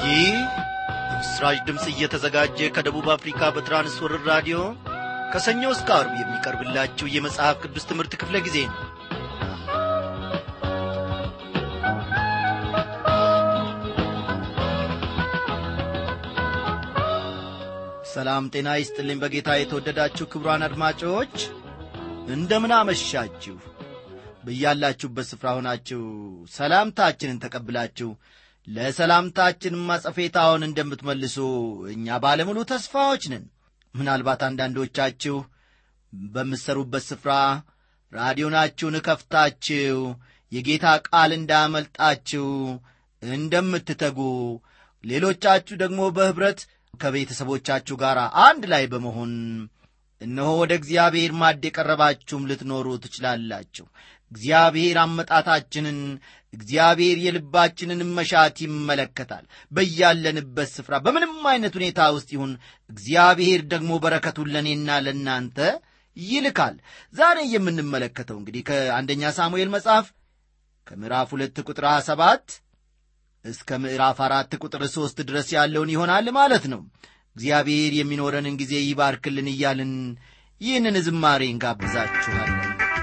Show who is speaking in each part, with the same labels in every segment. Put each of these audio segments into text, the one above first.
Speaker 1: ይህ ምስራች ድምፅ እየተዘጋጀ ከደቡብ አፍሪካ በትራንስወርር ራዲዮ ከሰኞ እስከ አርብ የሚቀርብላችሁ የመጽሐፍ ቅዱስ ትምህርት ክፍለ ጊዜ ነው ሰላም ጤና ይስጥልኝ በጌታ የተወደዳችሁ ክቡራን አድማጮች እንደምን አመሻችሁ በያላችሁበት ስፍራ ሆናችሁ ሰላምታችንን ተቀብላችሁ ለሰላምታችን ማጸፌታውን እንደምትመልሱ እኛ ባለሙሉ ተስፋዎች ነን ምናልባት አንዳንዶቻችሁ በምትሰሩበት ስፍራ ራዲዮናችሁን እከፍታችሁ የጌታ ቃል እንዳመልጣችሁ እንደምትተጉ ሌሎቻችሁ ደግሞ በኅብረት ከቤተሰቦቻችሁ ጋር አንድ ላይ በመሆን እነሆ ወደ እግዚአብሔር ማድ የቀረባችሁም ልትኖሩ ትችላላችሁ እግዚአብሔር አመጣታችንን እግዚአብሔር የልባችንን መሻት ይመለከታል በያለንበት ስፍራ በምንም አይነት ሁኔታ ውስጥ ይሁን እግዚአብሔር ደግሞ በረከቱን ለእኔና ለእናንተ ይልካል ዛሬ የምንመለከተው እንግዲህ ከአንደኛ ሳሙኤል መጽሐፍ ከምዕራፍ ሁለት ቁጥር ሰባት እስከ ምዕራፍ አራት ቁጥር ሦስት ድረስ ያለውን ይሆናል ማለት ነው እግዚአብሔር የሚኖረንን ጊዜ ይባርክልን እያልን ይህንን ዝማሬ እንጋብዛችኋለን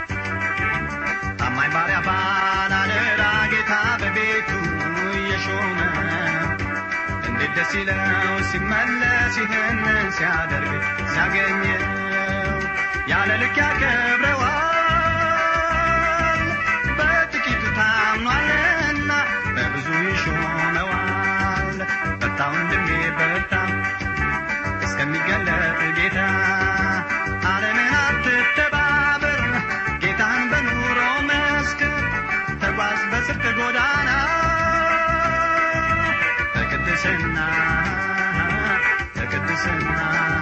Speaker 2: ታማኝ ባሪያ ባላደራ ጌታ በቤቱ የሾመ እንዴት ደስ ይለው ሲመለስ ይህንን ሲያደርግ ሲያገኘው ያለ ልክ ያከብረዋል በጥቂቱ ታምኗልና በብዙ ይሾመዋል በርታ ወንድሜ በርታ እስከሚገለጥ ጌታ ዓለምን አትተባበር ጌታን በኑሮ መስክር ተጓዝ በጽድቅ ጎዳና በቅድስና በቅድስና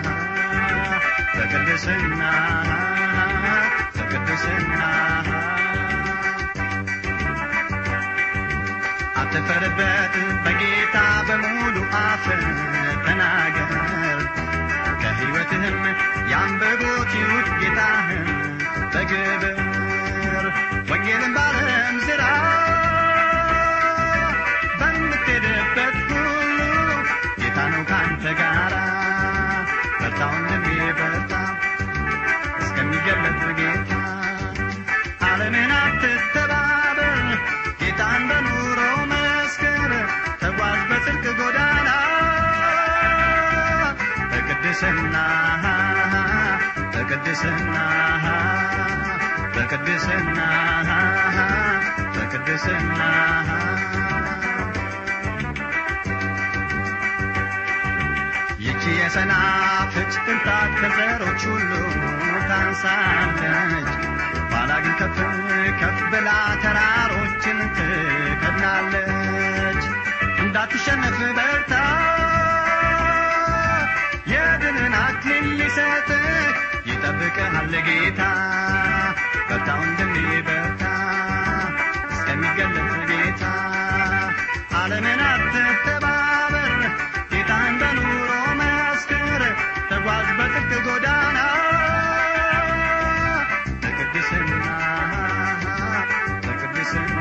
Speaker 2: በቅድስና በቅድስና አትፈርበት በጌታ በሙሉ አፍ ተናገር ከሕይወትህም ያንበቦት ይሁድ ጌታህን በግብር ወንጌልን ባለም ዝራ በምትሄድበት ሁሉ ጌታ ነው ካንተ ጋራ በርታ ወንድሜ በርታ እስከሚገለጥ ጌታ ዓለምን አትተባበር ጌታን በኑሮ መስክር ተጓዝ በጽድቅ ጎዳና በቅድስና በቅድስና በቅድስና በቅድስና ይቺ የሰናፍጭ ቅንጣት ከዘሮች ሁሉ ታንሳለች ኋላ ግን ከፍ ከፍ ብላ ተራሮችን ትከድናለች እንዳትሸነፍ በርታ የድልን አክሊል ሊሰጥ ይጠብቅሃል ጌታ በርታ ወንድሜ በርታ እስከሚገለጥ ጌታ ዓለምን አትተባበር ጌታን በኑሮ መስክር ተጓዝ በጥቅ ጎዳና በቅድስና በቅድስና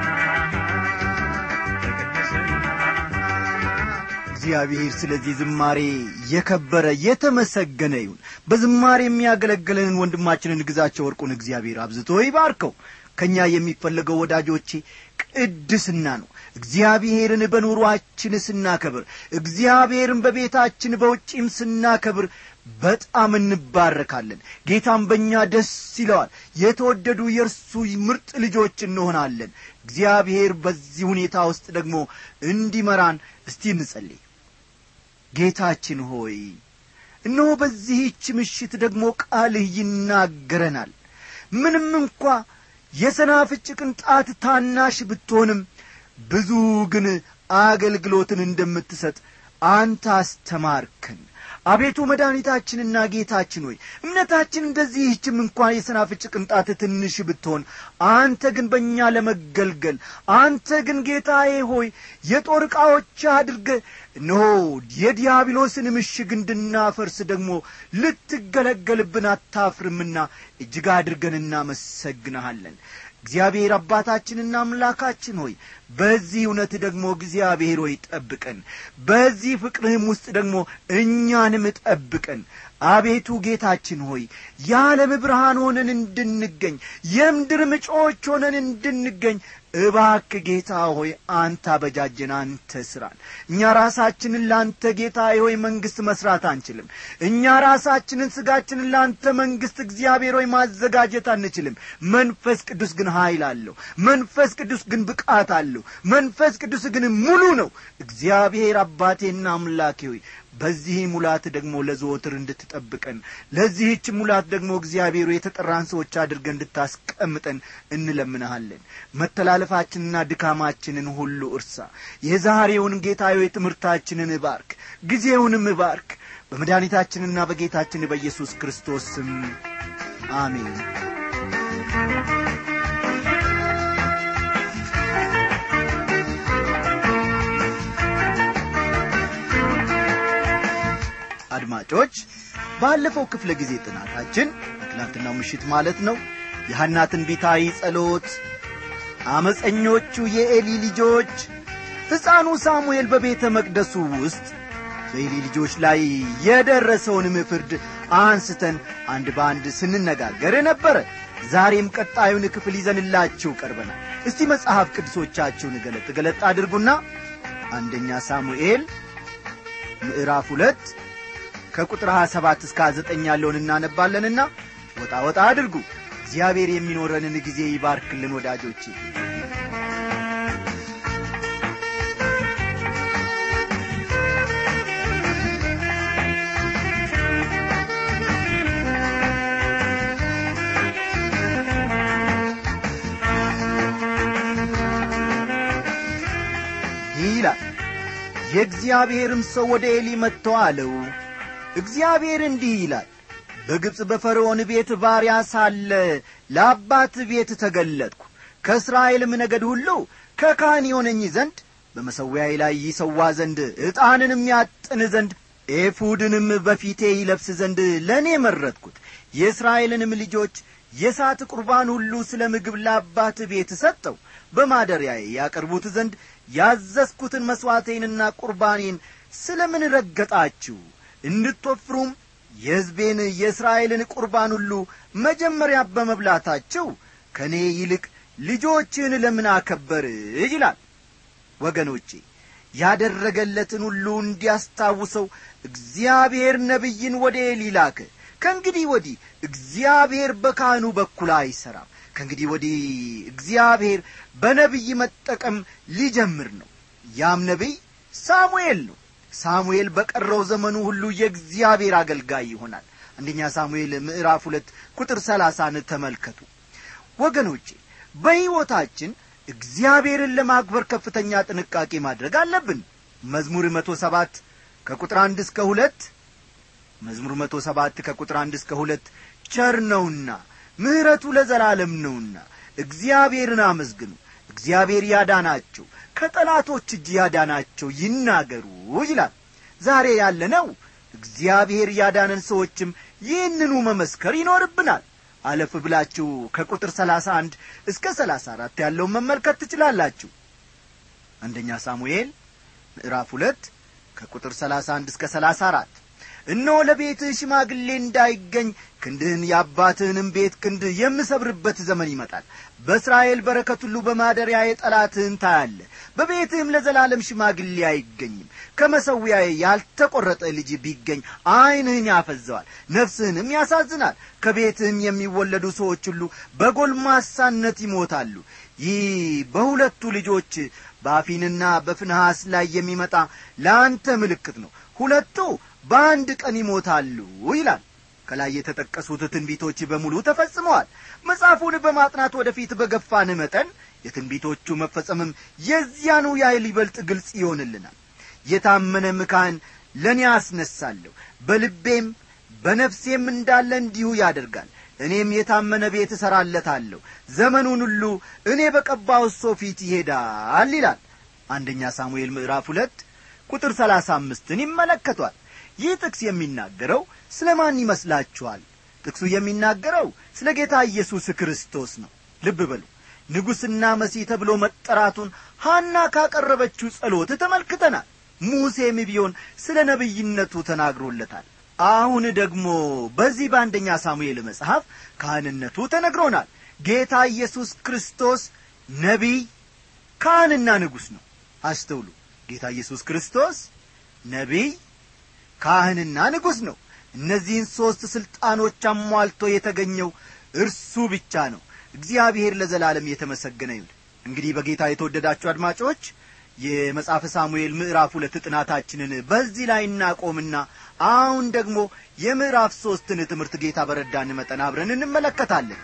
Speaker 1: እግዚአብሔር ስለዚህ ዝማሬ የከበረ የተመሰገነ ይሁን በዝማሬ የሚያገለግለንን ወንድማችንን ግዛቸው ወርቁን እግዚአብሔር አብዝቶ ይባርከው ከእኛ የሚፈለገው ወዳጆቼ ቅድስና ነው እግዚአብሔርን በኑሯችን ስናከብር እግዚአብሔርን በቤታችን በውጪም ስናከብር በጣም እንባረካለን ጌታም በእኛ ደስ ይለዋል የተወደዱ የእርሱ ምርጥ ልጆች እንሆናለን እግዚአብሔር በዚህ ሁኔታ ውስጥ ደግሞ እንዲመራን እስቲ እንጸልይ ጌታችን ሆይ እነሆ በዚህች ምሽት ደግሞ ቃልህ ይናገረናል ምንም እንኳ የሰናፍጭ ቅንጣት ታናሽ ብትሆንም ብዙ ግን አገልግሎትን እንደምትሰጥ አንተ አስተማርከን አቤቱ መድኃኒታችንና ጌታችን ሆይ እምነታችን እንደዚህችም እንኳን የሰናፍጭ ቅንጣት ትንሽ ብትሆን አንተ ግን በእኛ ለመገልገል አንተ ግን ጌታዬ ሆይ የጦር ዕቃዎች አድርገ እነሆ የዲያብሎስን ምሽግ እንድናፈርስ ደግሞ ልትገለገልብን አታፍርምና እጅግ አድርገን እናመሰግንሃለን እግዚአብሔር አባታችንና አምላካችን ሆይ በዚህ እውነት ደግሞ እግዚአብሔር ሆይ ጠብቀን በዚህ ፍቅርህም ውስጥ ደግሞ እኛንም ጠብቀን አቤቱ ጌታችን ሆይ የዓለም ብርሃን ሆነን እንድንገኝ የምድር ምጮች ሆነን እንድንገኝ እባክ ጌታ ሆይ አንተ አበጃጀን አንተ ስራን እኛ ራሳችንን ለአንተ ጌታ ሆይ መንግሥት መስራት አንችልም እኛ ራሳችንን ስጋችንን ለአንተ መንግሥት እግዚአብሔር ሆይ ማዘጋጀት አንችልም መንፈስ ቅዱስ ግን ኀይል አለው መንፈስ ቅዱስ ግን ብቃት አለው መንፈስ ቅዱስ ግን ሙሉ ነው እግዚአብሔር አባቴና አምላኬ ሆይ በዚህ ሙላት ደግሞ ለዘወትር እንድትጠብቀን ለዚህች ሙላት ደግሞ እግዚአብሔሩ የተጠራን ሰዎች አድርገን እንድታስቀምጠን እንለምንሃለን መተላለፋችንና ድካማችንን ሁሉ እርሳ የዛሬውን ጌታዊ ትምህርታችንን እባርክ ጊዜውንም እባርክ በመድኃኒታችንና በጌታችን በኢየሱስ ክርስቶስ ስም አሜን አድማጮች ባለፈው ክፍለ ጊዜ ጥናታችን በትናንትናው ምሽት ማለት ነው የሐና ትንቢታዊ ጸሎት አመፀኞቹ የኤሊ ልጆች ሕፃኑ ሳሙኤል በቤተ መቅደሱ ውስጥ በኤሊ ልጆች ላይ የደረሰውንም ፍርድ አንስተን አንድ በአንድ ስንነጋገር ነበረ ዛሬም ቀጣዩን ክፍል ይዘንላችሁ ቀርበናል እስቲ መጽሐፍ ቅዱሶቻችሁን ገለጥ ገለጥ አድርጉና አንደኛ ሳሙኤል ምዕራፍ ሁለት ከቁጥር 27 እስከ 9 ያለውን እናነባለንና ወጣ ወጣ አድርጉ እግዚአብሔር የሚኖረንን ጊዜ ይባርክልን ወዳጆች ይላል የእግዚአብሔርም ሰው ወደ ኤሊ መጥቶ አለው እግዚአብሔር እንዲህ ይላል በግብፅ በፈርዖን ቤት ባሪያ ሳለ ለአባት ቤት ተገለጥኩ ከእስራኤልም ነገድ ሁሉ ከካህን የሆነኝ ዘንድ በመሠዊያዬ ላይ ይሰዋ ዘንድ ዕጣንንም ያጥን ዘንድ ኤፉድንም በፊቴ ይለብስ ዘንድ ለእኔ መረጥኩት የእስራኤልንም ልጆች የእሳት ቁርባን ሁሉ ስለ ምግብ ለአባት ቤት ሰጠው በማደሪያዬ ያቀርቡት ዘንድ ያዘዝኩትን መሥዋዕቴንና ቁርባኔን ስለ ምን ረገጣችሁ እንድትወፍሩም የሕዝቤን የእስራኤልን ቁርባን ሁሉ መጀመሪያ በመብላታችሁ ከእኔ ይልቅ ልጆችን ለምን አከበር ይላል ወገኖቼ ያደረገለትን ሁሉ እንዲያስታውሰው እግዚአብሔር ነቢይን ወደ ኤሊ ላከ ከእንግዲህ ወዲህ እግዚአብሔር በካህኑ በኩል አይሠራም ከእንግዲህ ወዲህ እግዚአብሔር በነቢይ መጠቀም ሊጀምር ነው ያም ነቢይ ሳሙኤል ነው ሳሙኤል በቀረው ዘመኑ ሁሉ የእግዚአብሔር አገልጋይ ይሆናል አንደኛ ሳሙኤል ምዕራፍ ሁለት ቁጥር ሰላሳን ተመልከቱ ወገኖቼ በሕይወታችን እግዚአብሔርን ለማክበር ከፍተኛ ጥንቃቄ ማድረግ አለብን መዝሙር መቶ ሰባት ከቁጥር አንድ እስከ ሁለት መዝሙር መቶ ሰባት ከቁጥር አንድ እስከ ሁለት ቸር ነውና ምሕረቱ ለዘላለም ነውና እግዚአብሔርን አመስግኑ እግዚአብሔር ያዳናቸው ከጠላቶች እጅ ያዳናቸው ይናገሩ ይላል ዛሬ ያለነው እግዚአብሔር ያዳነን ሰዎችም ይህንኑ መመስከር ይኖርብናል አለፍ ብላችሁ ከቁጥር ሰላሳ አንድ እስከ ሰላሳ አራት ያለውን መመልከት ትችላላችሁ አንደኛ ሳሙኤል ምዕራፍ ሁለት ከቁጥር ሰላሳ አንድ እስከ ሰላሳ አራት እነሆ ለቤትህ ሽማግሌ እንዳይገኝ ክንድህን የአባትህንም ቤት ክንድ የምሰብርበት ዘመን ይመጣል በእስራኤል በረከት ሁሉ በማደሪያ የጠላትህን ታያለ በቤትህም ለዘላለም ሽማግሌ አይገኝም ከመሰዊያዬ ያልተቈረጠ ልጅ ቢገኝ ዐይንህን ያፈዘዋል ነፍስህንም ያሳዝናል ከቤትህም የሚወለዱ ሰዎች ሁሉ በጎልማሳነት ይሞታሉ ይህ በሁለቱ ልጆች በአፊንና በፍንሐስ ላይ የሚመጣ ለአንተ ምልክት ነው ሁለቱ በአንድ ቀን ይሞታሉ ይላል ከላይ የተጠቀሱት ትንቢቶች በሙሉ ተፈጽመዋል መጽሐፉን በማጥናት ወደፊት በገፋን መጠን የትንቢቶቹ መፈጸምም የዚያኑ ያህል ይበልጥ ግልጽ ይሆንልናል የታመነ ምካን ለእኔ አስነሳለሁ በልቤም በነፍሴም እንዳለ እንዲሁ ያደርጋል እኔም የታመነ ቤት እሠራለታለሁ ዘመኑን ሁሉ እኔ በቀባው ሰው ፊት ይሄዳል ይላል አንደኛ ሳሙኤል ምዕራፍ ሁለት ቁጥር ሰላሳ አምስትን ይመለከቷል ይህ ጥቅስ የሚናገረው ስለ ማን ይመስላችኋል ጥቅሱ የሚናገረው ስለ ጌታ ኢየሱስ ክርስቶስ ነው ልብ በሉ ንጉሥና መሲህ ተብሎ መጠራቱን ሐና ካቀረበችው ጸሎት ተመልክተናል ሙሴም ቢሆን ስለ ነቢይነቱ ተናግሮለታል አሁን ደግሞ በዚህ በአንደኛ ሳሙኤል መጽሐፍ ካህንነቱ ተነግሮናል ጌታ ኢየሱስ ክርስቶስ ነቢይ ካህንና ንጉሥ ነው አስተውሉ ጌታ ኢየሱስ ክርስቶስ ነቢይ ካህንና ንጉሥ ነው እነዚህን ሦስት ሥልጣኖች አሟልቶ የተገኘው እርሱ ብቻ ነው እግዚአብሔር ለዘላለም የተመሰገነ ይሁን እንግዲህ በጌታ የተወደዳችሁ አድማጮች የመጽሐፈ ሳሙኤል ምዕራፍ ሁለት ጥናታችንን በዚህ ላይ እናቆምና አሁን ደግሞ የምዕራፍ ሦስትን ትምህርት ጌታ በረዳን መጠን አብረን እንመለከታለን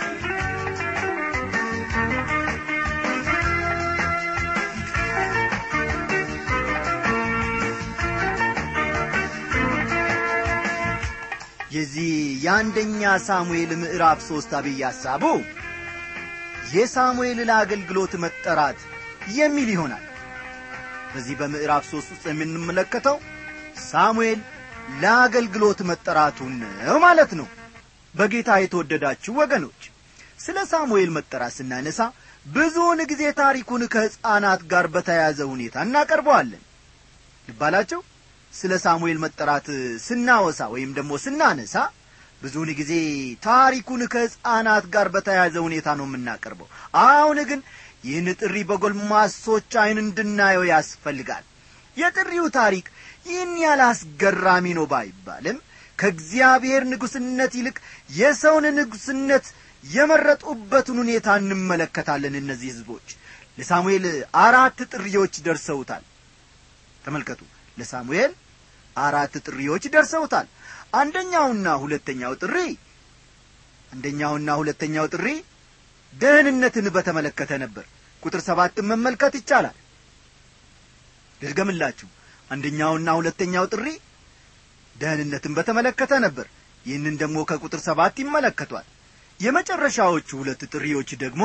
Speaker 1: የዚህ የአንደኛ ሳሙኤል ምዕራፍ ሦስት አብይ ሐሳቡ የሳሙኤል ለአገልግሎት መጠራት የሚል ይሆናል በዚህ በምዕራፍ ሦስት ውስጥ የምንመለከተው ሳሙኤል ለአገልግሎት መጠራቱን ነው ማለት ነው በጌታ የተወደዳችሁ ወገኖች ስለ ሳሙኤል መጠራት ስናነሳ ብዙውን ጊዜ ታሪኩን ከሕፃናት ጋር በተያያዘ ሁኔታ እናቀርበዋለን ልባላቸው ስለ ሳሙኤል መጠራት ስናወሳ ወይም ደግሞ ስናነሳ ብዙውን ጊዜ ታሪኩን ከሕፃናት ጋር በተያያዘ ሁኔታ ነው የምናቀርበው አሁን ግን ይህን ጥሪ በጎልማሶች ዐይን እንድናየው ያስፈልጋል የጥሪው ታሪክ ይህን ያህል አስገራሚ ነው ባይባልም ከእግዚአብሔር ንጉሥነት ይልቅ የሰውን ንጉሥነት የመረጡበትን ሁኔታ እንመለከታለን እነዚህ ሕዝቦች ለሳሙኤል አራት ጥሪዎች ደርሰውታል ተመልከቱ ለሳሙኤል አራት ጥሪዎች ደርሰውታል አንደኛውና ሁለተኛው ጥሪ አንደኛውና ሁለተኛው ጥሪ ደህንነትን በተመለከተ ነበር ቁጥር ሰባትን መመልከት ይቻላል ልድገምላችሁ አንደኛውና ሁለተኛው ጥሪ ደህንነትን በተመለከተ ነበር ይህንን ደግሞ ከቁጥር ሰባት ይመለከቷል የመጨረሻዎቹ ሁለት ጥሪዎች ደግሞ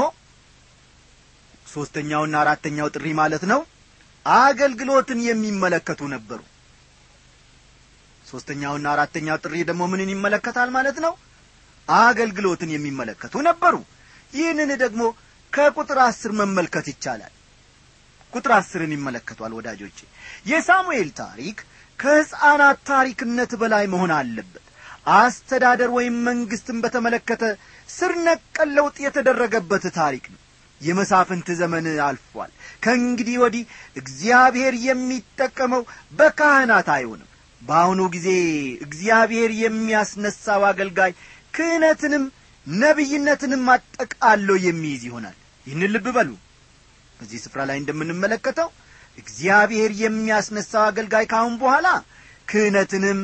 Speaker 1: ሦስተኛውና አራተኛው ጥሪ ማለት ነው አገልግሎትን የሚመለከቱ ነበሩ ሦስተኛውና አራተኛው ጥሪ ደግሞ ምንን ይመለከታል ማለት ነው አገልግሎትን የሚመለከቱ ነበሩ ይህንን ደግሞ ከቁጥር አስር መመልከት ይቻላል ቁጥር አስርን ይመለከቷል ወዳጆቼ የሳሙኤል ታሪክ ከሕፃናት ታሪክነት በላይ መሆን አለበት አስተዳደር ወይም መንግሥትን በተመለከተ ስር ነቀል ለውጥ የተደረገበት ታሪክ ነው የመሳፍንት ዘመን አልፏል ከእንግዲህ ወዲህ እግዚአብሔር የሚጠቀመው በካህናት አይሆንም በአሁኑ ጊዜ እግዚአብሔር የሚያስነሳው አገልጋይ ክህነትንም ነቢይነትንም አጠቃሎ የሚይዝ ይሆናል ይህን ልብ በሉ በዚህ ስፍራ ላይ እንደምንመለከተው እግዚአብሔር የሚያስነሳው አገልጋይ ካሁን በኋላ ክህነትንም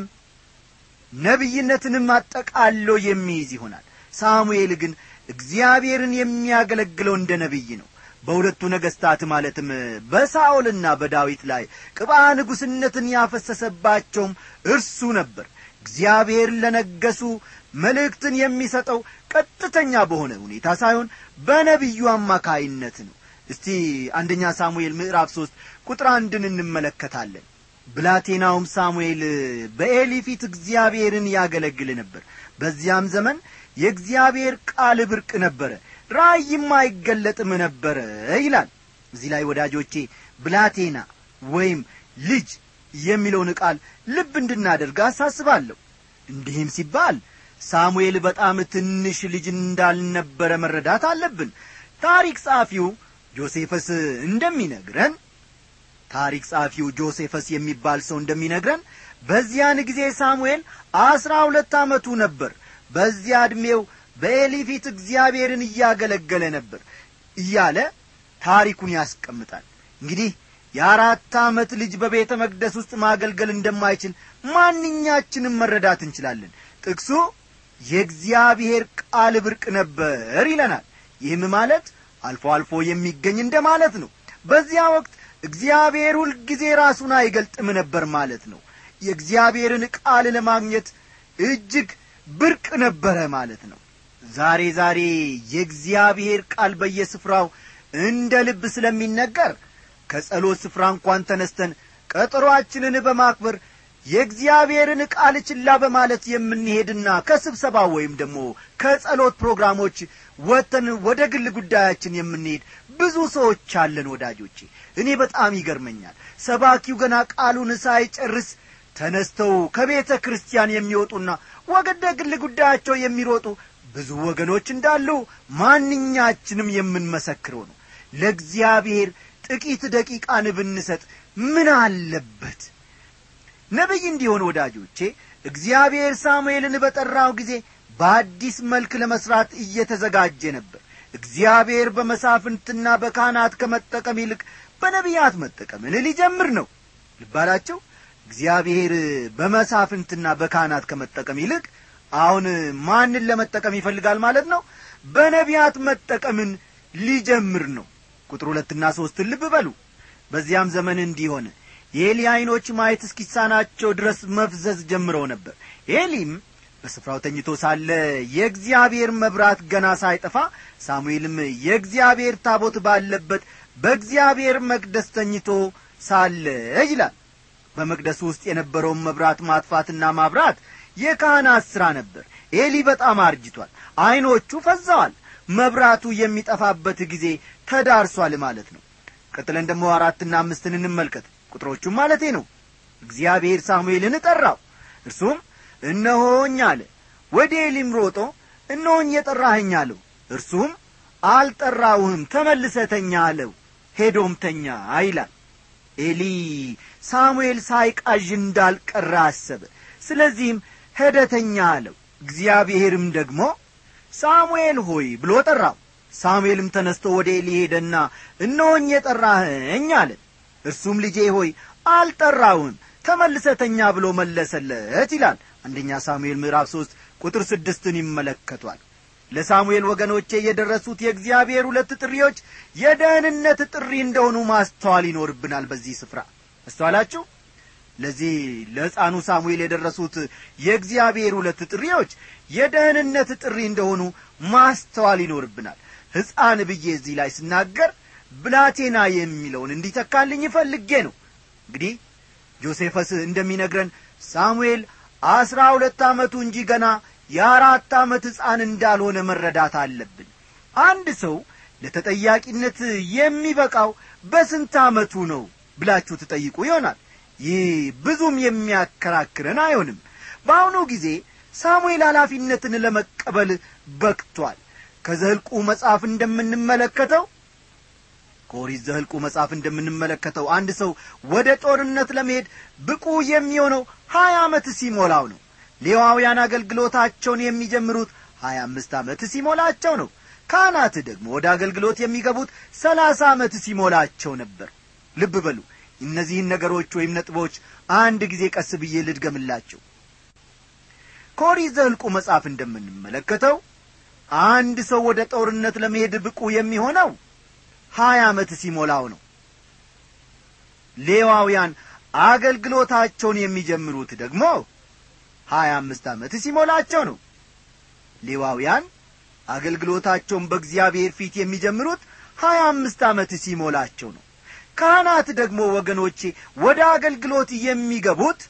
Speaker 1: ነቢይነትንም አጠቃሎ የሚይዝ ይሆናል ሳሙኤል ግን እግዚአብሔርን የሚያገለግለው እንደ ነቢይ ነው በሁለቱ ነገሥታት ማለትም በሳኦልና በዳዊት ላይ ቅባ ንጉሥነትን ያፈሰሰባቸውም እርሱ ነበር እግዚአብሔር ለነገሱ መልእክትን የሚሰጠው ቀጥተኛ በሆነ ሁኔታ ሳይሆን በነቢዩ አማካይነት ነው እስቲ አንደኛ ሳሙኤል ምዕራፍ ሦስት ቁጥር አንድን እንመለከታለን ብላቴናውም ሳሙኤል በኤሊ ፊት እግዚአብሔርን ያገለግል ነበር በዚያም ዘመን የእግዚአብሔር ቃል ብርቅ ነበረ ራእይም አይገለጥም ነበረ ይላል እዚህ ላይ ወዳጆቼ ብላቴና ወይም ልጅ የሚለውን ቃል ልብ እንድናደርግ አሳስባለሁ እንዲህም ሲባል ሳሙኤል በጣም ትንሽ ልጅ እንዳልነበረ መረዳት አለብን ታሪክ ጸሐፊው ጆሴፈስ እንደሚነግረን ታሪክ ጸሐፊው ጆሴፈስ የሚባል ሰው እንደሚነግረን በዚያን ጊዜ ሳሙኤል አስራ ሁለት ዓመቱ ነበር በዚያ ዕድሜው በኤሊ ፊት እግዚአብሔርን እያገለገለ ነበር እያለ ታሪኩን ያስቀምጣል እንግዲህ የአራት ዓመት ልጅ በቤተ መቅደስ ውስጥ ማገልገል እንደማይችል ማንኛችንም መረዳት እንችላለን ጥቅሱ የእግዚአብሔር ቃል ብርቅ ነበር ይለናል ይህም ማለት አልፎ አልፎ የሚገኝ እንደ ማለት ነው በዚያ ወቅት እግዚአብሔር ሁልጊዜ ራሱን አይገልጥም ነበር ማለት ነው የእግዚአብሔርን ቃል ለማግኘት እጅግ ብርቅ ነበረ ማለት ነው ዛሬ ዛሬ የእግዚአብሔር ቃል በየስፍራው እንደ ልብ ስለሚነገር ከጸሎት ስፍራ እንኳን ተነስተን ቀጠሮአችንን በማክበር የእግዚአብሔርን ቃል ችላ በማለት የምንሄድና ከስብሰባ ወይም ደግሞ ከጸሎት ፕሮግራሞች ወጥተን ወደ ግል ጉዳያችን የምንሄድ ብዙ ሰዎች አለን ወዳጆቼ እኔ በጣም ይገርመኛል ሰባኪው ገና ቃሉን ሳይጨርስ ተነስተው ከቤተ ክርስቲያን የሚወጡና ወደ ግል ጉዳያቸው የሚሮጡ ብዙ ወገኖች እንዳሉ ማንኛችንም የምንመሰክረው ነው ለእግዚአብሔር ጥቂት ደቂቃን ብንሰጥ ምን አለበት ነቢይ እንዲሆን ወዳጆቼ እግዚአብሔር ሳሙኤልን በጠራው ጊዜ በአዲስ መልክ ለመሥራት እየተዘጋጀ ነበር እግዚአብሔር በመሳፍንትና በካህናት ከመጠቀም ይልቅ በነቢያት መጠቀምን ሊጀምር ነው ልባላቸው እግዚአብሔር በመሳፍንትና በካህናት ከመጠቀም ይልቅ አሁን ማንን ለመጠቀም ይፈልጋል ማለት ነው በነቢያት መጠቀምን ሊጀምር ነው ቁጥር ሁለትና ሦስትን ልብ በሉ በዚያም ዘመን እንዲሆን የኤሊ ዐይኖች ማየት እስኪሳናቸው ድረስ መፍዘዝ ጀምረው ነበር ኤሊም በስፍራው ተኝቶ ሳለ የእግዚአብሔር መብራት ገና ሳይጠፋ ሳሙኤልም የእግዚአብሔር ታቦት ባለበት በእግዚአብሔር መቅደስ ተኝቶ ሳለ ይላል በመቅደሱ ውስጥ የነበረውን መብራት ማጥፋትና ማብራት የካህናት ሥራ ነበር ኤሊ በጣም አርጅቷል ዐይኖቹ ፈዘዋል መብራቱ የሚጠፋበት ጊዜ ተዳርሷል ማለት ነው ቀጥለን ደግሞ አራትና አምስትን እንመልከት ቁጥሮቹም ማለቴ ነው እግዚአብሔር ሳሙኤልን ጠራው እርሱም እነሆኝ አለ ወደ ኤሊም ሮጦ እነሆኝ የጠራኸኝ አለው እርሱም አልጠራውህም ተመልሰተኛ አለው ሄዶም ተኛ ይላል ኤሊ ሳሙኤል ሳይቃዥ እንዳልቀረ አሰበ ስለዚህም ሄደተኛ አለው እግዚአብሔርም ደግሞ ሳሙኤል ሆይ ብሎ ጠራው ሳሙኤልም ተነስቶ ወደ ኤሊ ሄደና እነሆኝ የጠራኸኝ አለ እርሱም ልጄ ሆይ አልጠራውም ተመልሰተኛ ብሎ መለሰለት ይላል አንደኛ ሳሙኤል ምዕራፍ ሦስት ቁጥር ስድስትን ይመለከቷል ለሳሙኤል ወገኖቼ የደረሱት የእግዚአብሔር ሁለት ጥሪዎች የደህንነት ጥሪ እንደሆኑ ማስተዋል ይኖርብናል በዚህ ስፍራ አስተዋላችሁ ለዚህ ለሕፃኑ ሳሙኤል የደረሱት የእግዚአብሔር ሁለት ጥሪዎች የደህንነት ጥሪ እንደሆኑ ማስተዋል ይኖርብናል ሕፃን ብዬ እዚህ ላይ ስናገር ብላቴና የሚለውን እንዲተካልኝ ፈልጌ ነው እንግዲህ ጆሴፈስ እንደሚነግረን ሳሙኤል አስራ ሁለት ዓመቱ እንጂ ገና የአራት ዓመት ሕፃን እንዳልሆነ መረዳት አለብን አንድ ሰው ለተጠያቂነት የሚበቃው በስንት ዓመቱ ነው ብላችሁ ትጠይቁ ይሆናል ይህ ብዙም የሚያከራክረን አይሆንም በአሁኑ ጊዜ ሳሙኤል ኃላፊነትን ለመቀበል በቅቷል ከዘልቁ መጽሐፍ እንደምንመለከተው ከኦሪት ዘህልቁ መጽሐፍ እንደምንመለከተው አንድ ሰው ወደ ጦርነት ለመሄድ ብቁ የሚሆነው ሀያ ዓመት ሲሞላው ነው ሌዋውያን አገልግሎታቸውን የሚጀምሩት ሀያ አምስት ዓመት ሲሞላቸው ነው ካህናት ደግሞ ወደ አገልግሎት የሚገቡት ሰላሳ ዓመት ሲሞላቸው ነበር ልብ በሉ እነዚህን ነገሮች ወይም ነጥቦች አንድ ጊዜ ቀስ ብዬ ልድገምላቸው ከኦሪት ዘህልቁ መጽሐፍ እንደምንመለከተው አንድ ሰው ወደ ጦርነት ለመሄድ ብቁ የሚሆነው ሀያ ዓመት ሲሞላው ነው ሌዋውያን አገልግሎታቸውን የሚጀምሩት ደግሞ ሀያ አምስት ዓመት ሲሞላቸው ነው ሌዋውያን አገልግሎታቸውን በእግዚአብሔር ፊት የሚጀምሩት ሀያ አምስት ዓመት ሲሞላቸው ነው ካህናት ደግሞ ወገኖቼ ወደ አገልግሎት የሚገቡት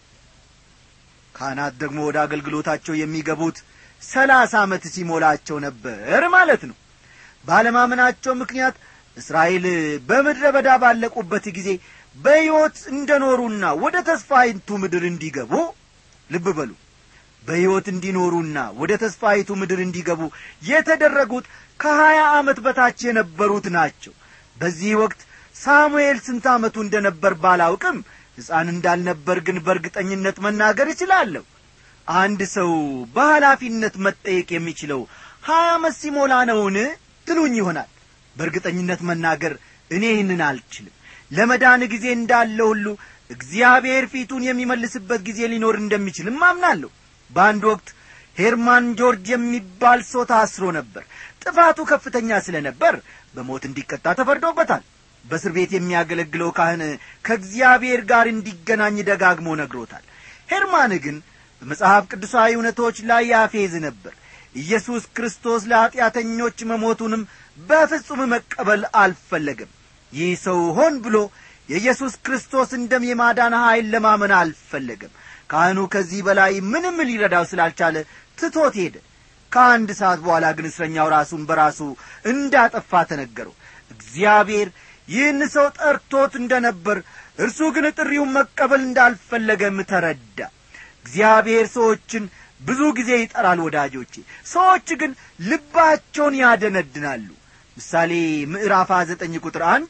Speaker 1: ካህናት ደግሞ ወደ አገልግሎታቸው የሚገቡት ሰላሳ ዓመት ሲሞላቸው ነበር ማለት ነው ባለማመናቸው ምክንያት እስራኤል በምድረ በዳ ባለቁበት ጊዜ በሕይወት እንደ ኖሩና ወደ ተስፋይቱ ምድር እንዲገቡ ልብ በሉ በሕይወት እንዲኖሩና ወደ ተስፋይቱ ምድር እንዲገቡ የተደረጉት ከሀያ ዓመት በታች የነበሩት ናቸው በዚህ ወቅት ሳሙኤል ስንት ዓመቱ እንደ ነበር ባላውቅም ሕፃን እንዳልነበር ግን በእርግጠኝነት መናገር እችላለሁ አንድ ሰው በኃላፊነት መጠየቅ የሚችለው ሀያ ዓመት ሲሞላ ነውን ትሉኝ ይሆናል በእርግጠኝነት መናገር እኔ ይህንን አልችልም ለመዳን ጊዜ እንዳለ ሁሉ እግዚአብሔር ፊቱን የሚመልስበት ጊዜ ሊኖር እንደሚችልም አምናለሁ በአንድ ወቅት ሄርማን ጆርጅ የሚባል ሰው ታስሮ ነበር ጥፋቱ ከፍተኛ ስለ ነበር በሞት እንዲቀጣ ተፈርዶበታል በእስር ቤት የሚያገለግለው ካህን ከእግዚአብሔር ጋር እንዲገናኝ ደጋግሞ ነግሮታል ሄርማን ግን በመጽሐፍ ቅዱሳዊ እውነቶች ላይ ያፌዝ ነበር ኢየሱስ ክርስቶስ ለኀጢአተኞች መሞቱንም በፍጹም መቀበል አልፈለገም ይህ ሰው ሆን ብሎ የኢየሱስ ክርስቶስን ደም የማዳን ኀይል ለማመን አልፈለገም ካህኑ ከዚህ በላይ ምንም ሊረዳው ስላልቻለ ትቶት ሄደ ከአንድ ሰዓት በኋላ ግን እስረኛው ራሱን በራሱ እንዳጠፋ ተነገረው እግዚአብሔር ይህን ሰው ጠርቶት እንደ ነበር እርሱ ግን ጥሪውን መቀበል እንዳልፈለገም ተረዳ እግዚአብሔር ሰዎችን ብዙ ጊዜ ይጠራል ወዳጆቼ ሰዎች ግን ልባቸውን ያደነድናሉ ምሳሌ ምዕራፍ ዘጠኝ ቁጥር አንድ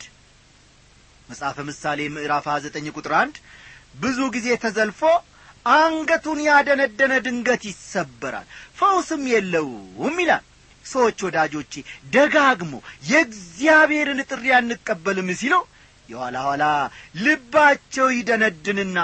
Speaker 1: መጽሐፈ ምሳሌ ምዕራፍ ዘጠኝ ቁጥር አንድ ብዙ ጊዜ ተዘልፎ አንገቱን ያደነደነ ድንገት ይሰበራል ፈውስም የለውም ይላል ሰዎች ወዳጆቼ ደጋግሞ የእግዚአብሔርን ጥሪ አንቀበልም ሲለው የኋላ ኋላ ልባቸው ይደነድንና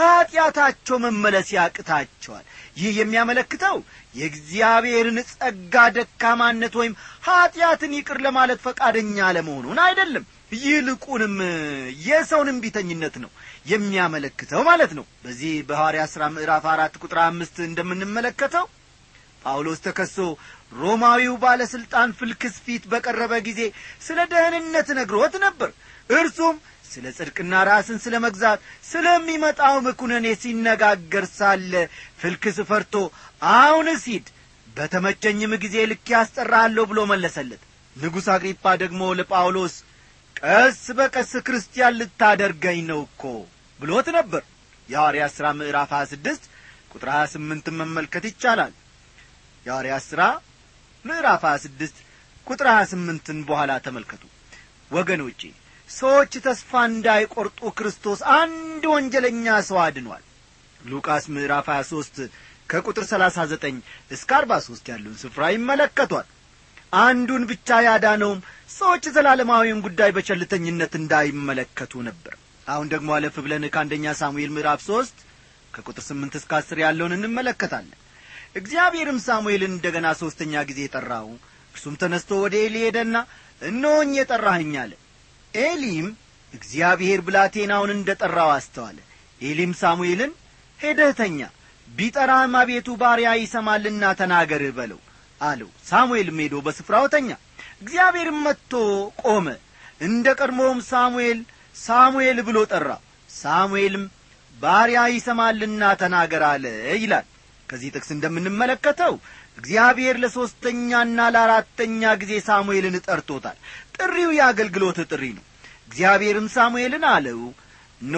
Speaker 1: ከኀጢአታቸው መመለስ ያቅታቸዋል ይህ የሚያመለክተው የእግዚአብሔርን ጸጋ ደካማነት ወይም ኀጢአትን ይቅር ለማለት ፈቃደኛ አለመሆኑን አይደለም ይልቁንም የሰውን እምቢተኝነት ነው የሚያመለክተው ማለት ነው በዚህ በሐዋርያ ሥራ ምዕራፍ አራት ቁጥር አምስት እንደምንመለከተው ጳውሎስ ተከሶ ሮማዊው ባለሥልጣን ፍልክስ ፊት በቀረበ ጊዜ ስለ ደህንነት ነግሮት ነበር እርሱም ስለ ጽድቅና ራስን ስለ መግዛት ስለሚመጣው ምኩነኔ ሲነጋገር ሳለ ፍልክስ ፈርቶ አሁንስ ሂድ በተመቸኝም ጊዜ ልክ ያስጠራለሁ ብሎ መለሰለት ንጉሥ አግሪጳ ደግሞ ለጳውሎስ ቀስ በቀስ ክርስቲያን ልታደርገኝ ነው እኮ ብሎት ነበር የሐዋርያ ሥራ ምዕራፍ 26 ቁጥር 28 መመልከት ይቻላል የሐዋርያ ሥራ ምዕራፍ 26 ቁጥር 28ን በኋላ ተመልከቱ ወገኖቼ ሰዎች ተስፋ እንዳይቈርጡ ክርስቶስ አንድ ወንጀለኛ ሰው አድኗል ሉቃስ ምዕራፍ 23 ከቁጥር 39 እስከ 43 ያለውን ስፍራ ይመለከቷል አንዱን ብቻ ያዳነውም ሰዎች ዘላለማዊውን ጉዳይ በቸልተኝነት እንዳይመለከቱ ነበር አሁን ደግሞ አለፍ ብለን ከአንደኛ ሳሙኤል ምዕራፍ ሦስት ከቁጥር ስምንት እስከ አስር ያለውን እንመለከታለን እግዚአብሔርም ሳሙኤልን እንደ ገና ሦስተኛ ጊዜ ጠራው እርሱም ተነስቶ ወደ ኤሊ ሄደና እነሆኝ የጠራህኝ አለ ኤሊም እግዚአብሔር ብላቴናውን እንደ ጠራው አስተዋለ ኤሊም ሳሙኤልን ሄደህ ተኛ ቢጠራህም አቤቱ ባሪያ ይሰማልና ተናገርህ በለው አለው ሳሙኤልም ሄዶ በስፍራው ተኛ እግዚአብሔርም መጥቶ ቆመ እንደ ቀድሞውም ሳሙኤል ሳሙኤል ብሎ ጠራ ሳሙኤልም ባሪያ ይሰማልና ተናገር አለ ይላል ከዚህ ጥቅስ እንደምንመለከተው እግዚአብሔር ለሦስተኛና ለአራተኛ ጊዜ ሳሙኤልን ጠርቶታል ጥሪው የአገልግሎት ጥሪ ነው እግዚአብሔርም ሳሙኤልን አለው ኖ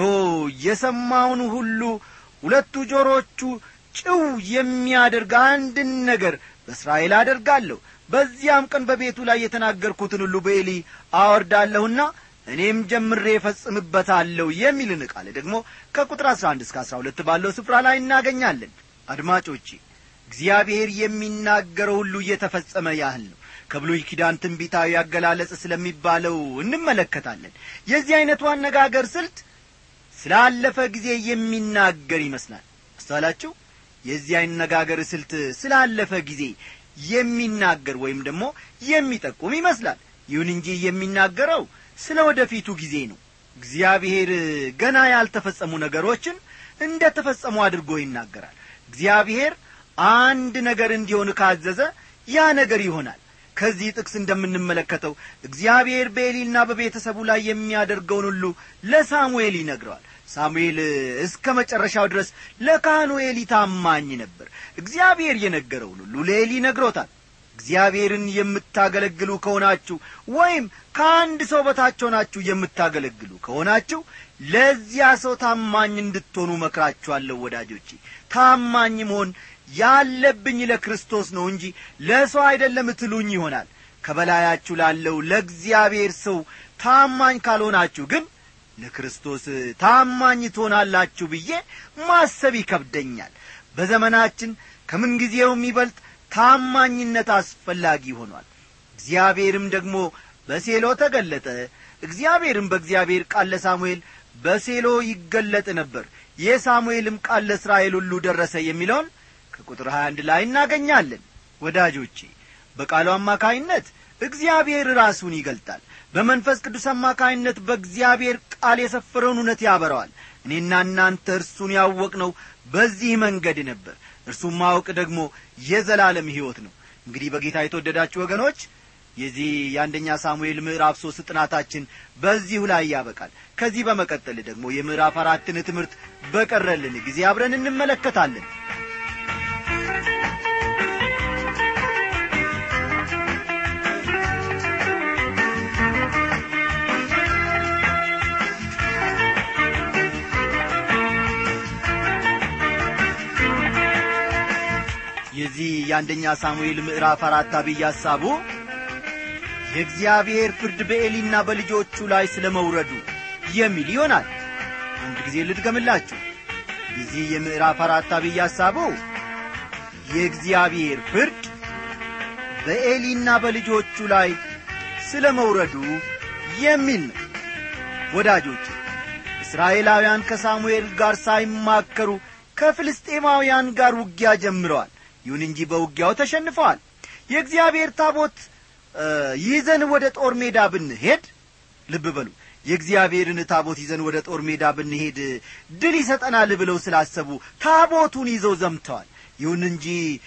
Speaker 1: የሰማውን ሁሉ ሁለቱ ጆሮቹ ጭው የሚያደርግ አንድን ነገር በእስራኤል አደርጋለሁ በዚያም ቀን በቤቱ ላይ የተናገርኩትን ሁሉ በኤሊ አወርዳለሁና እኔም ጀምሬ እፈጽምበታለሁ የሚልን ቃል ደግሞ ከቁጥር አሥራ አንድ እስከ አሥራ ሁለት ባለው ስፍራ ላይ እናገኛለን አድማጮቼ እግዚአብሔር የሚናገረው ሁሉ እየተፈጸመ ያህል ነው ከብሉይ ኪዳን ትንቢታዊ አገላለጽ ስለሚባለው እንመለከታለን የዚህ ዐይነቱ አነጋገር ስልት ስላለፈ ጊዜ የሚናገር ይመስላል አስተዋላችሁ የዚህ አነጋገር ስልት ስላለፈ ጊዜ የሚናገር ወይም ደግሞ የሚጠቁም ይመስላል ይሁን እንጂ የሚናገረው ስለ ወደፊቱ ጊዜ ነው እግዚአብሔር ገና ያልተፈጸሙ ነገሮችን እንደ ተፈጸሙ አድርጎ ይናገራል እግዚአብሔር አንድ ነገር እንዲሆን ካዘዘ ያ ነገር ይሆናል ከዚህ ጥቅስ እንደምንመለከተው እግዚአብሔር በኤሊና በቤተሰቡ ላይ የሚያደርገውን ሁሉ ለሳሙኤል ይነግረዋል ሳሙኤል እስከ መጨረሻው ድረስ ለካህኑ ኤሊ ታማኝ ነበር እግዚአብሔር የነገረውን ሁሉ ለኤሊ ነግሮታል እግዚአብሔርን የምታገለግሉ ከሆናችሁ ወይም ከአንድ ሰው በታች ሆናችሁ የምታገለግሉ ከሆናችሁ ለዚያ ሰው ታማኝ እንድትሆኑ መክራችኋለሁ ወዳጆቼ ታማኝ መሆን ያለብኝ ለክርስቶስ ነው እንጂ ለሰው አይደለም ትሉኝ ይሆናል ከበላያችሁ ላለው ለእግዚአብሔር ሰው ታማኝ ካልሆናችሁ ግን ለክርስቶስ ታማኝ ትሆናላችሁ ብዬ ማሰብ ይከብደኛል በዘመናችን ከምንጊዜውም ይበልጥ ታማኝነት አስፈላጊ ሆኗል እግዚአብሔርም ደግሞ በሴሎ ተገለጠ እግዚአብሔርም በእግዚአብሔር ቃል ለሳሙኤል በሴሎ ይገለጥ ነበር የሳሙኤልም ቃል ለእስራኤል ሁሉ ደረሰ የሚለውን ከቁጥር 21 ላይ እናገኛለን ወዳጆቼ በቃሉ አማካይነት እግዚአብሔር ራሱን ይገልጣል በመንፈስ ቅዱስ አማካይነት በእግዚአብሔር ቃል የሰፈረውን እውነት ያበረዋል እኔና እናንተ እርሱን ያወቅነው በዚህ መንገድ ነበር እርሱም ማወቅ ደግሞ የዘላለም ሕይወት ነው እንግዲህ በጌታ የተወደዳችሁ ወገኖች የዚህ የአንደኛ ሳሙኤል ምዕራፍ ሦስት ጥናታችን በዚሁ ላይ ያበቃል ከዚህ በመቀጠል ደግሞ የምዕራፍ አራትን ትምህርት በቀረልን ጊዜ አብረን እንመለከታለን የዚህ የአንደኛ ሳሙኤል ምዕራፍ አራት አብይ ሐሳቡ የእግዚአብሔር ፍርድ በኤሊና በልጆቹ ላይ ስለ መውረዱ የሚል ይሆናል አንድ ጊዜ ልድገምላችሁ የዚህ የምዕራፍ አራት አብይ ሐሳቡ የእግዚአብሔር ፍርድ በኤሊና በልጆቹ ላይ ስለ መውረዱ የሚል ነው ወዳጆች እስራኤላውያን ከሳሙኤል ጋር ሳይማከሩ ከፍልስጤማውያን ጋር ውጊያ ጀምረዋል ይሁን እንጂ በውጊያው ተሸንፈዋል የእግዚአብሔር ታቦት ይዘን ወደ ጦር ሜዳ ብንሄድ ልብ በሉ የእግዚአብሔርን ታቦት ይዘን ወደ ጦር ሜዳ ብንሄድ ድል ይሰጠናል ብለው ስላሰቡ ታቦቱን ይዘው ዘምተዋል ይሁን እንጂ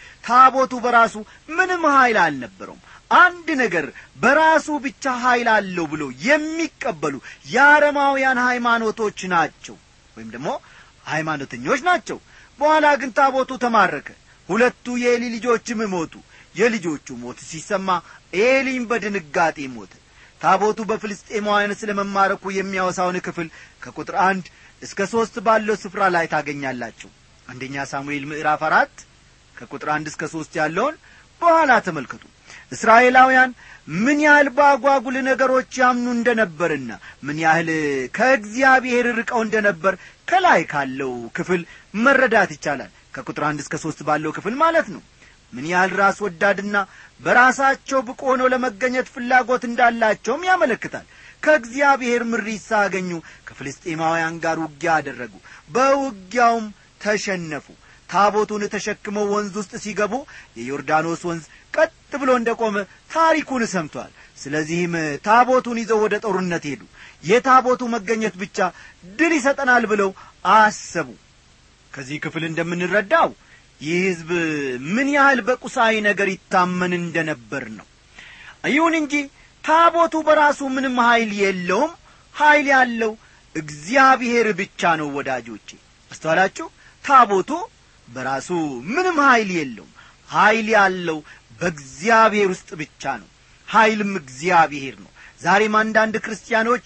Speaker 1: ታቦቱ በራሱ ምንም ኀይል አልነበረውም አንድ ነገር በራሱ ብቻ ኀይል አለው ብሎ የሚቀበሉ የአረማውያን ሃይማኖቶች ናቸው ወይም ደግሞ ሃይማኖተኞች ናቸው በኋላ ግን ታቦቱ ተማረከ ሁለቱ የኤሊ ልጆችም ሞቱ የልጆቹ ሞት ሲሰማ ኤሊም በድንጋጤ ሞተ ታቦቱ በፍልስጤማውያን ስለ መማረኩ የሚያወሳውን ክፍል ከቁጥር አንድ እስከ ሦስት ባለው ስፍራ ላይ ታገኛላችሁ አንደኛ ሳሙኤል ምዕራፍ አራት ከቁጥር አንድ እስከ ሦስት ያለውን በኋላ ተመልከቱ እስራኤላውያን ምን ያህል በአጓጉል ነገሮች ያምኑ እንደ ነበርና ምን ያህል ከእግዚአብሔር ርቀው እንደ ነበር ከላይ ካለው ክፍል መረዳት ይቻላል ከቁጥር አንድ እስከ ሦስት ባለው ክፍል ማለት ነው ምን ያህል ራስ ወዳድና በራሳቸው ብቁ ሆነው ለመገኘት ፍላጎት እንዳላቸውም ያመለክታል ከእግዚአብሔር ምሪት ሳያገኙ ከፍልስጤማውያን ጋር ውጊያ አደረጉ በውጊያውም ተሸነፉ ታቦቱን ተሸክመው ወንዝ ውስጥ ሲገቡ የዮርዳኖስ ወንዝ ቀጥ ብሎ እንደ ቆመ ታሪኩን ሰምቷል ስለዚህም ታቦቱን ይዘው ወደ ጦርነት ሄዱ የታቦቱ መገኘት ብቻ ድል ይሰጠናል ብለው አሰቡ ከዚህ ክፍል እንደምንረዳው ይህ ሕዝብ ምን ያህል በቁሳዊ ነገር ይታመን እንደ ነበር ነው ይሁን እንጂ ታቦቱ በራሱ ምንም ኀይል የለውም ኀይል ያለው እግዚአብሔር ብቻ ነው ወዳጆቼ አስተዋላችሁ ታቦቱ በራሱ ምንም ኀይል የለውም ኀይል ያለው በእግዚአብሔር ውስጥ ብቻ ነው ኀይልም እግዚአብሔር ነው ዛሬም አንዳንድ ክርስቲያኖች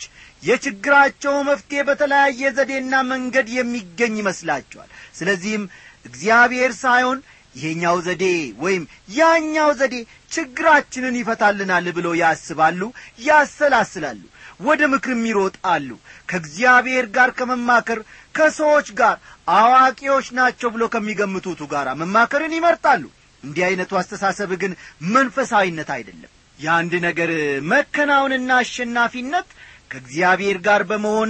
Speaker 1: የችግራቸው መፍትሔ በተለያየ ዘዴና መንገድ የሚገኝ ይመስላቸዋል ስለዚህም እግዚአብሔር ሳይሆን ይሄኛው ዘዴ ወይም ያኛው ዘዴ ችግራችንን ይፈታልናል ብለው ያስባሉ ያሰላስላሉ ወደ ምክርም ይሮጣሉ ከእግዚአብሔር ጋር ከመማከር ከሰዎች ጋር አዋቂዎች ናቸው ብሎ ከሚገምቱቱ ጋር መማከርን ይመርጣሉ እንዲህ ዐይነቱ አስተሳሰብ ግን መንፈሳዊነት አይደለም የአንድ ነገር መከናወንና አሸናፊነት ከእግዚአብሔር ጋር በመሆን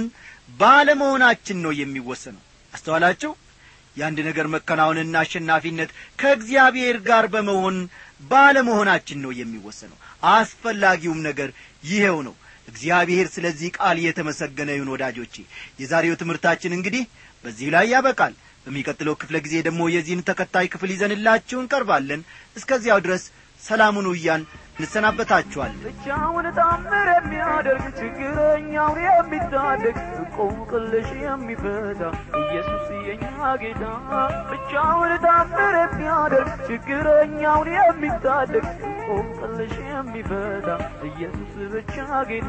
Speaker 1: ባለመሆናችን ነው የሚወሰነው አስተዋላችሁ የአንድ ነገር መከናወንና አሸናፊነት ከእግዚአብሔር ጋር በመሆን ባለመሆናችን ነው የሚወሰነው አስፈላጊውም ነገር ይኸው ነው እግዚአብሔር ስለዚህ ቃል የተመሰገነ ይሁን ወዳጆቼ የዛሬው ትምህርታችን እንግዲህ በዚህ ላይ ያበቃል በሚቀጥለው ክፍለ ጊዜ ደግሞ የዚህን ተከታይ ክፍል ይዘንላችሁ እንቀርባለን እስከዚያው ድረስ ሰላሙን ውያን እንሰናበታችኋለን
Speaker 3: ብቻውን ታምር የሚያደርግ ችግረኛውን የሚታደግ እንቆቅልሽ የሚፈታ ኢየሱስ የኛ ጌታ ብቻውን ታምር የሚያደርግ ችግረኛውን የሚታደግ እንቆቅልሽ የሚፈታ ኢየሱስ ብቻ ጌታ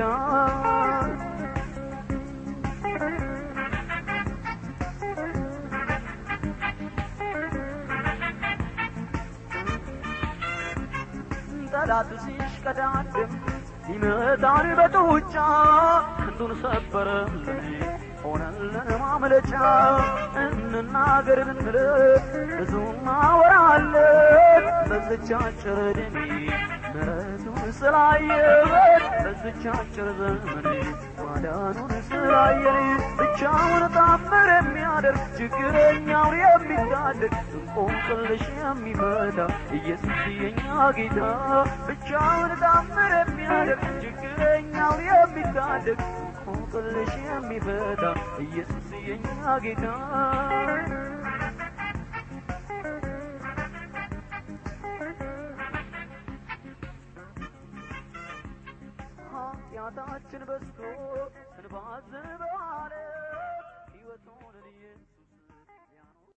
Speaker 3: ጠላት ሲሽቀዳድም ሲመታን በጡጫ ክንዱን ሰበረልን ሆነልን ማምለጫ እንናገር ብንል ብዙ ማወራለን በዝቻ አጭር ዕድሜ ምሕረቱን ስላየበት በዝቻ አጭር ዘመን ማዳኑን ስላየን ብቻውን ታምር የሚያደርግ ችግረኛውን የሚታደግ እንቆቅልሽ የሚፈታ ኢየሱስ የኛ ጌታ ብቻውን ታምር የሚያደርግ ችግረኛውን የሚታደግ እንቆቅልሽ የሚፈታ ኢየሱስ የኛ ጌታ ኃጢአታችን በስቶ ስንባዝን